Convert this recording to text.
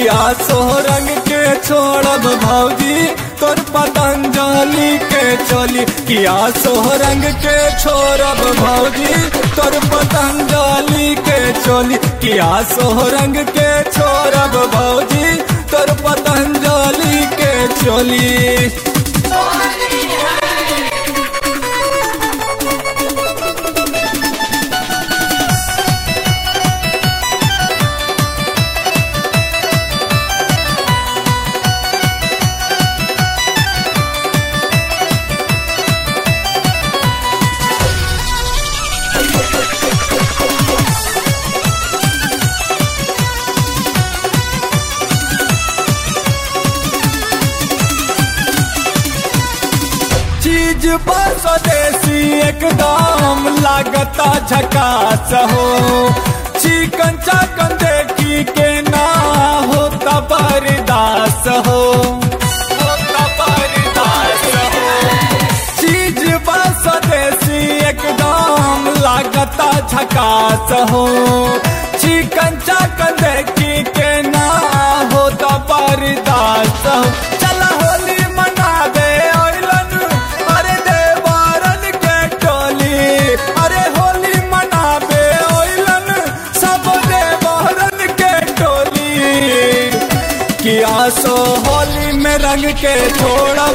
आसो रंग के छोड़ब भौजी तोर पतंजलि के चोली कि आसो रंग के छोड़ब भौजी तोर पतंजलि के चोली कि आसो रंग के छोड़ब भौजी तोर पतंजलि के चोली चीज पर स्वदेशी एकदम लागता झकास हो चिकन चाकन देखी के ना होता बरदास हो होता बरदास हो चीज पर स्वदेशी एकदम लागता झकास हो चिकन चाकन देखी के ना होता बरदास हो चल होली मना दे ओइलन अरे देवारन के टोली अरे होली मनाबे ओइलन सब देवारन के टोली कि आसो होली में रंग के छोड़ब